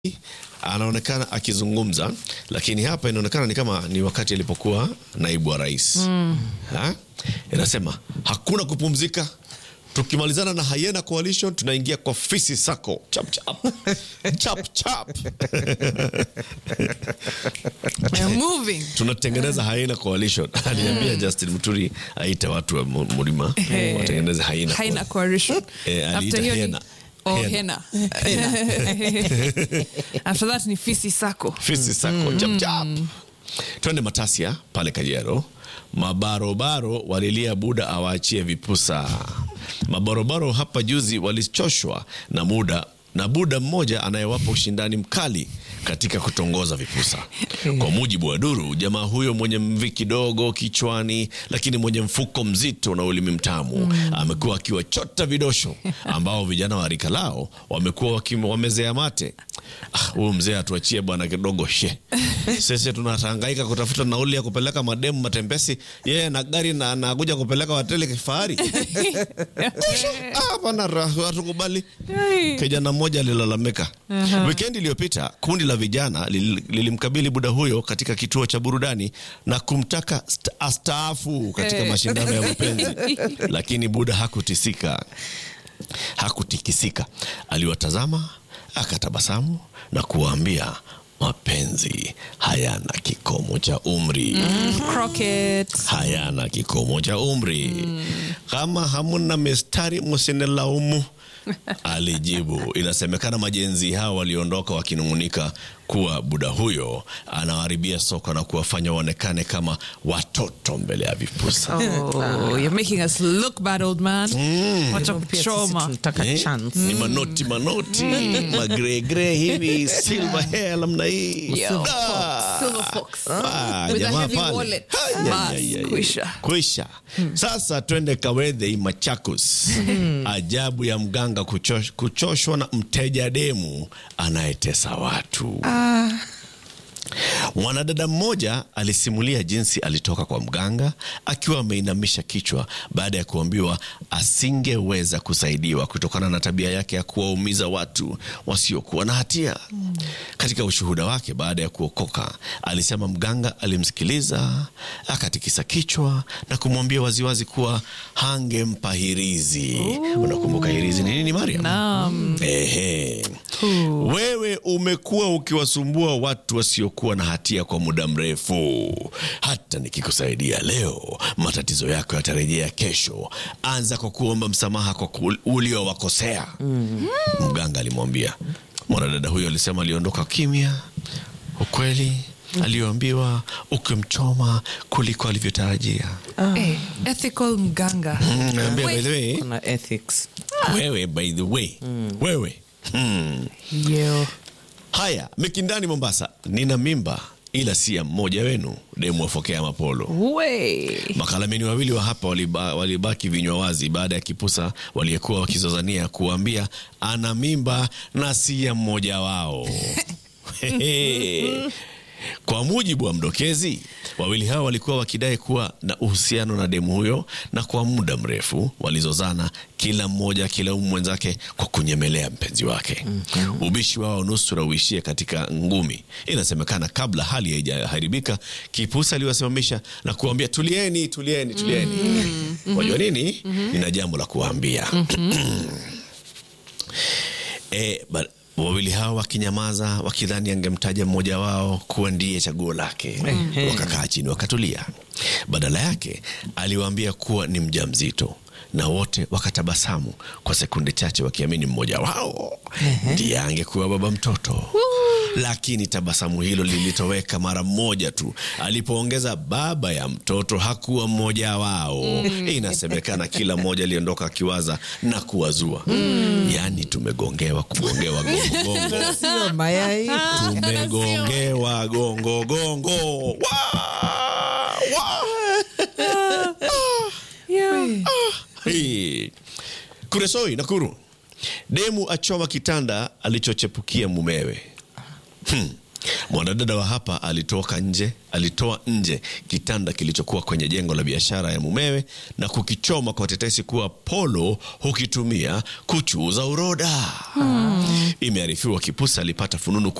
anaonekana akizungumza, lakini hapa inaonekana ni kama ni wakati alipokuwa naibu wa rais ha? Inasema hakuna kupumzika, tukimalizana na Hyena Coalition tunaingia kwa Fisi Sacco chap chap chap chap We're moving. tunatengeneza Hyena Coalition. Aliambia Justin Muturi aite watu wa mu- Mlima watengeneze Hyena Haina coalition. Eh, aliita After hiyo ni- Hena. Oh, Hena. Hena. After that ni Fisi Sacco. Fisi Sacco chap chap. Twende Matasia pale Kajiado. Mabarobaro walilia Buda awaachie vipusa. Mabarobaro hapa juzi walichoshwa na muda na Buda mmoja anayewapa ushindani mkali katika kutongoza vipusa. Kwa mujibu wa duru, jamaa huyo mwenye mvi kidogo kichwani, lakini mwenye mfuko mzito na ulimi mtamu amekuwa akiwachota vidosho ambao vijana wa rika lao wamekuwa wakim- wamezea mate. Ah, huyu mzee atuachie bwana kidogo she. Sisi tunahangaika kutafuta nauli ya kupeleka mademu matembesi, yeye na gari na anakuja kupeleka hoteli kifahari. Ah, bwana ra- hatukubali. Kijana mmoja alilalamika wikendi iliyopita. Kundi la vijana lil- lilimkabili buda huyo katika kituo cha burudani na kumtaka st- astaafu katika Eh. mashindano ya mapenzi, lakini buda hakutisika, hakutikisika. Aliwatazama akatabasamu na kuwaambia mapenzi hayana kikomo cha umri Crockett. hayana kikomo cha umri. Kama hamuna mistari msinilaumu, alijibu. Inasemekana majenzi hao waliondoka wakinung'unika kuwa buda huyo anawaharibia soko na kuwafanya waonekane kama watoto mbele ya vipusa. Oh, you're making us look bad, old man. Wacha Pia sisi kuchoma. tunataka Eh, chance. ni manoti manoti magregre hivi silver hair namna hii Yo, Ah. Silver Fox. Ah, With a jamaa heavy pale. wallet. Ay, Bas, ay, ay, ay. kwisha. Kwisha. Sasa twende Kawedhe Machakos. Ajabu ya mganga kuchosh, kuchoshwa na mteja demu anayetesa watu. Mwanadada mmoja alisimulia jinsi alitoka kwa mganga akiwa ameinamisha kichwa baada ya kuambiwa asingeweza kusaidiwa kutokana na tabia yake ya kuwaumiza watu wasiokuwa na hatia. Katika ushuhuda wake baada ya kuokoka, alisema mganga alimsikiliza, akatikisa kichwa na kumwambia waziwazi kuwa hangempa hirizi. Unakumbuka hirizi ni nini, Mariam? Naam. Ehe. Wewe umekuwa ukiwasumbua watu wasiokuwa na hatia kwa muda mrefu. Hata nikikusaidia leo, matatizo yako yatarejea kesho. Anza kwa kuomba msamaha kwa ku- uliowakosea. Mganga alimwambia. Mwanadada huyo alisema aliondoka kimya. Ukweli aliyoambiwa ukimchoma kuliko alivyotarajia. Eh, ethical mganga. Mm, naambia, by the way, Kuna ethics. wewe by the way, wewe hmm. Yo. Haya, Mikindani Mombasa, nina mimba ila si ya mmoja wenu, demu wafokea mapolo. We. Makalameni wawili wa hapa waliba, walibaki vinywa wazi baada ya kipusa waliyekuwa wakizozania kuambia ana mimba na si ya mmoja wao. Kwa mujibu wa mdokezi, wawili hao walikuwa wakidai kuwa na uhusiano na demu huyo, na kwa muda mrefu walizozana, kila mmoja akilaumu mwenzake kwa kunyemelea mpenzi wake. Ubishi wao nusura uishie katika ngumi. Inasemekana kabla hali haijaharibika, kipusa aliwasimamisha na kuambia tulieni, tulieni, tulieni. Wajua nini? Nina jambo la kuwaambia. E, ba, wawili hao wakinyamaza wakidhani angemtaja mmoja wao kuwa ndiye chaguo lake. Wakakaa chini wakatulia. Badala yake aliwaambia kuwa ni mjamzito na wote wakatabasamu kwa sekunde chache wakiamini mmoja wao ndiye angekuwa baba mtoto. Lakini tabasamu hilo lilitoweka mara moja tu alipoongeza baba ya mtoto hakuwa mmoja wao. Inasemekana kila mmoja aliondoka akiwaza na kuwazua, yaani tumegongewa kugongewa gongogongo, Sio mayai. tumegongewa gongogongo. Wa! Wa! Yeah. Hii. Kuresoi Nakuru, demu achoma kitanda alichochepukia mumewe. Hmm. Mwanadada wa hapa alitoka nje, alitoa nje kitanda kilichokuwa kwenye jengo la biashara ya mumewe na kukichoma kwa tetesi kuwa Polo hukitumia kuchuuza uroda. Imearifiwa Kipusa alipata fununu kuwa